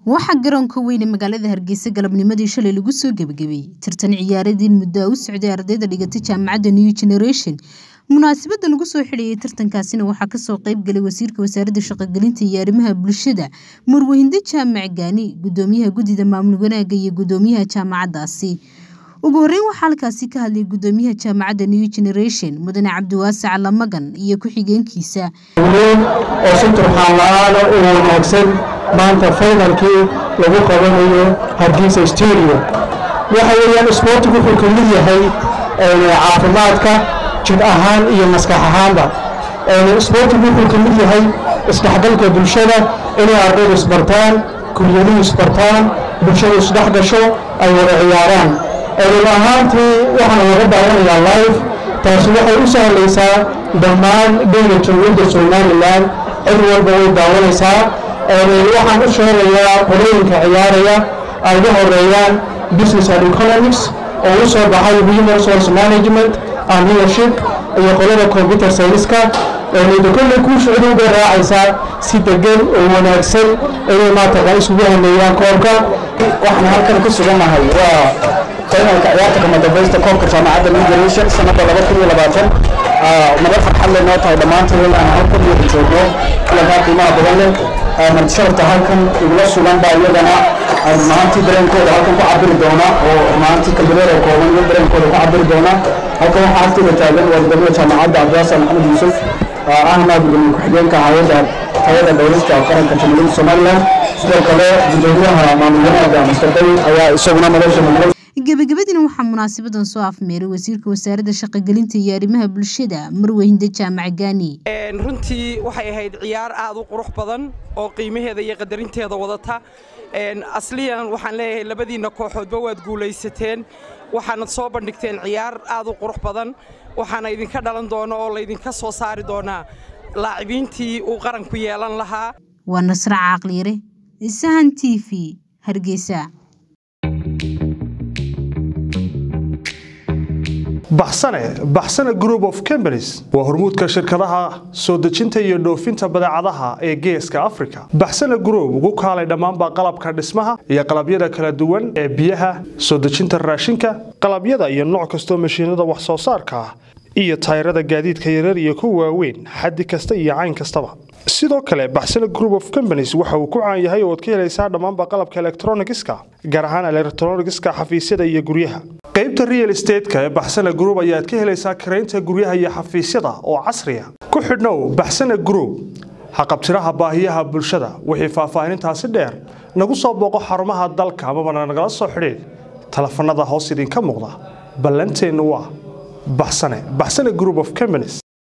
waxaa garoonka weyn ee magaalada hargeysa galabnimadii shalay lagu soo gebagabeeyey tartan ciyaareediin muddo u socday ardayda dhigatay jaamacadda new generation munaasabada lagu soo xidhayay tartankaasina waxaa kasoo qeybgalay wasiirka wasaaradda shaqogelinta iyo arrimaha bulshada murwahinde jaamac gaani gudoomiyaha guddida maamul wanaaga iyo gudoomiyaha jaamacadaasi ugu horeyn waxaa halkaasi ka hadlay gudoomiyaha jaamacadda new generation mudane cabdiwaasac lamagan iyo ku-xigeenkiisa oo si turxaan la-aana u wanaagsan maanta faynalkii lagu qabanayo hargeysa studio waxa weeyaan isboortigu wuxuu ka mid yahay caafimaadka jir ahaan iyo maskax ahaanba isboortigu wuxuu ka mid yahay isdhexgalka bulshada inay ardaydu isbartaan kuryadu isbartaan bulshadu isdhex gasho ay wada ciyaaraan run ahaantii waxaan laga daawanayaa live taasi waxay u sahlaysaa dhammaan dheyga jawladda somalilan cid walba way daawanaysaa waxaan u sheegayaa qolooyinka ciyaaraya ay ugu horeeyaan business and economics oo u soo baxay human resource management and leadership iyo qolada computer science-ka nida kolley kuu socda bay raacaysaa si degan oo wanaagsan inay maataqa isugu hameeyaan koobka waxaan halkan ku sugannahay waa faynalka ciyaarta kama dambaysta koobka jaamacadda new generation sanada laba kun iyo labaatan nabad farxad leh noo tahay dhammaantood aan halkan wada joogno kulankaa qiimaha badan leh martisharafta halkan igula sugan baa iyagana runaantii dareenkooda halkan ku cabiri doona oo runaantii kalbadeeda kooban iyo dareenkooda ku cabiri doona halkan waxaa agteeda taagan waa gudoomiyaha jaamacadda cabdiwaasa maxamed yuusuf ahna gudoomiye ku-xigeenka hayadda tayada dowlasta qaranka jamhuuriyadda somalilan sidoo kale gudoomiyaha maamul wanaaga master day ayaa isaguna nolosha muqdal gebagabadiina waxaa munaasabadan soo afmeeray wasiirka wasaaradda shaqogelinta iyo arrimaha bulshada marwahinde jaamac gaani runtii waxay ahayd ciyaar aad u qurux badan oo qiimaheeda iyo qadarinteeda wadata asliyan waxaan leeyahay labadiinna kooxoodba waad guulaysateen waxaanad soo bandhigteen ciyaar aad u qurux badan waxaana idinka dhalan doona oo laydinka soo saari doonaa laacibiintii uu qaranku yeelan lahaa waa nasra caaqliire sahan t v hargeysa baxsane baxsane group of companies waa hormuudka shirkadaha soo dejinta iyo dhoofinta badeecadaha ee geeska africa baxsane group ugu kaalay dhammaanba qalabka dhismaha iyo qalabyada kala duwan ee biyaha soo dejinta raashinka qalabyada iyo nooc kastoo mashiinada wax soo saarka ah iyo tayrada gaadiidka yarar iyo kuwa waaweyn xaddi kasta iyo cayn kastaba sidoo kale baxsane group of companies waxa uu ku caan yahay oo ad ka helaysaa dhammaanba qalabka elektronigiska gaar ahaan elektronigiska xafiisyada iyo guryaha qaybta real estateska ee baxsane group ayaad ka helaysaa karaynta guryaha iyo xafiisyada oo casriya ku xidhnow baxsane group haqabtiraha baahiyaha bulshada wixii faahfaahinintaasi dheer nagu soo booqo xarumaha dalka amabana nagala soo xidhiid telefanada hoos idinka muuqda ballanteennu waa baxsane baxsane group of companies